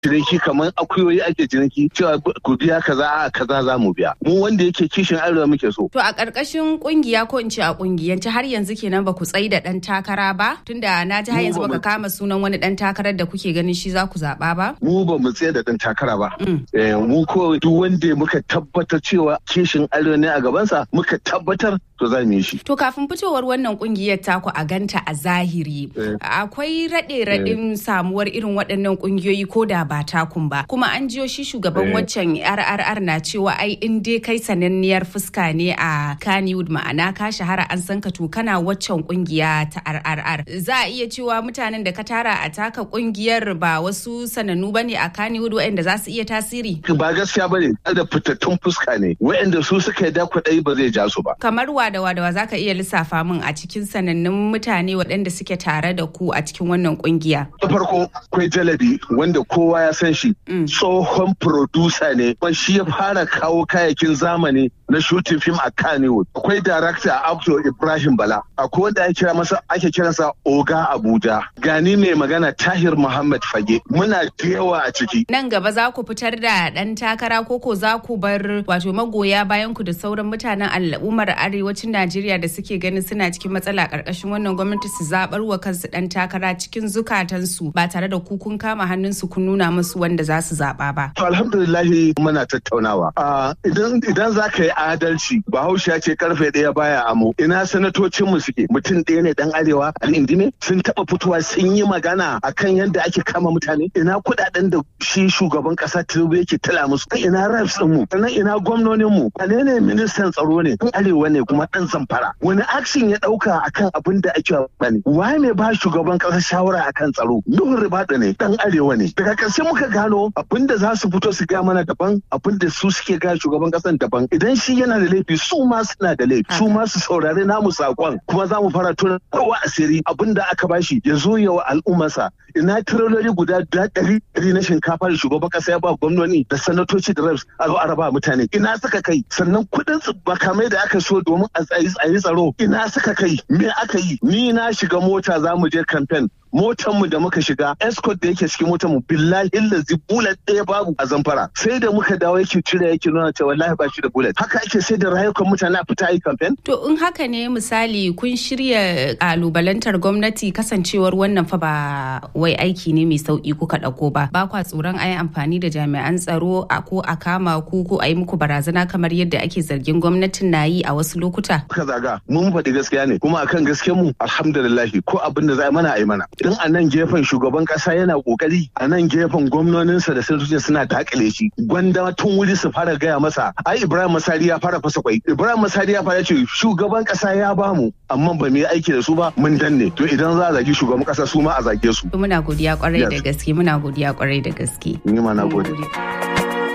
ciniki kamar akuyoyi ake ciniki cewa ku biya kaza a kaza za mu biya mu wanda yake kishin arewa muke so to a ƙarƙashin kungiya ko in ce a kungiyance har yanzu kenan ba ku tsayi da ɗan takara ba tunda na ji har yanzu baka kama sunan wani ɗan takarar da kuke ganin shi za ku zaɓa ba mu ba mu tsaye da ɗan takara ba mu ko duk wanda muka tabbatar cewa kishin arewa ne a gabansa muka tabbatar to za mu yi shi to kafin fitowar wannan kungiyar taku a ganta a zahiri akwai raɗe-raɗin samuwar irin waɗannan kungiyoyi ko da ba takun ba kuma an jiyo shi shugaban waccan RRR na cewa ai in dai kai sananniyar fuska ne a Kannywood ma'ana ka shahara an san ka to kana waccan kungiya ta RRR za a iya cewa mutanen da ka tara a taka kungiyar ba wasu sanannu bane a Kannywood waɗanda za su iya tasiri ba gaskiya bane da fitattun fuska ne waɗanda su suka yi dakwaɗai ba zai ja su ba kamar wadawa da za ka iya lissafa min a cikin sanannun mutane waɗanda suke tare da ku a cikin wannan kungiya da farko akwai jalabi wanda kowa ya san shi tsohon producer ne kuma shi ya fara kawo kayakin zamani na shooting film a Kannywood. Akwai director Abdul Ibrahim Bala. Akwai wanda ake kira masa ake kiransa Oga Abuja. Gani mai magana Tahir Muhammad Fage. Muna da yawa a ciki. Nan gaba za ku fitar da ɗan takara koko za ku bar wato magoya bayan ku da sauran mutanen al'ummar arewacin Najeriya da suke ganin suna cikin matsala ƙarƙashin wannan gwamnati su zaɓar wa kansu ɗan takara cikin zukatansu ba tare da ku kun kama hannunsu kun nuna musu wanda za su zaɓa ba. To alhamdulillahi muna tattaunawa. Idan idan za ka yi adalci bahaushe ya ce karfe ɗaya baya amo ina sanatocin mu suke mutum ɗaya ne dan arewa al'indime sun taɓa fitowa sun yi magana akan yadda ake kama mutane ina kuɗaɗen da shi shugaban ƙasa tinubu yake tala musu ina reps ɗin mu sannan ina gwamnonin mu wane ne ministan tsaro ne dan arewa ne kuma ɗan zamfara wani action ya ɗauka akan abin da ake bane waye mai ba shugaban ƙasa shawara akan tsaro nuhun ribada ne dan arewa ne daga ƙarshe muka gano abin da za su fito su gaya mana daban abin da su suke gaya shugaban ƙasan daban idan shi yana da laifi su ma suna da laifi su ma su saurari namu sakon kuma za mu fara tona kowa asiri abin da aka bashi ya zo ya wa al'ummarsa ina tirololi guda ɗari ɗari na shinkafa da shugaban ƙasa ya ba gwamnoni da sanatoci da reps a zo a raba mutane ina suka kai sannan kuɗin makamai da aka so domin a yi tsaro ina suka kai me aka yi ni na shiga mota za mu je kamfen motar mu da muka shiga escort da yake cikin motar mu billahi lazi bullet ɗaya babu a zamfara sai da muka dawo yake cire yake nuna cewa wallahi ba shi da bullet haka ake sai da rayukan mutane a fita yi campaign to in haka ne misali kun shirya kalubalantar gwamnati kasancewar wannan fa ba wai aiki ne mai sauki kuka ɗauko ba ba kwa tsoron a yi amfani da jami'an tsaro a ko a kama ku ko a yi muku barazana kamar yadda ake zargin gwamnatin na yi a wasu lokuta ka zaga mun faɗi gaskiya ne kuma akan gaskiyar mu alhamdulillah ko abin da za mana a yi mana idan a nan gefen shugaban kasa yana kokari a nan gefen gwamnoninsa da sanatoci suna dakile shi gwanda tun wuri su fara gaya masa ai ibrahim masari ya fara fasa kwai ibrahim masari ya fara ce shugaban kasa ya bamu amma ba mu yi aiki da su ba mun danne to idan za a zagi shugaban kasa su ma a zage su muna godiya kwarai da gaske muna godiya kwarai da gaske ni ma na gode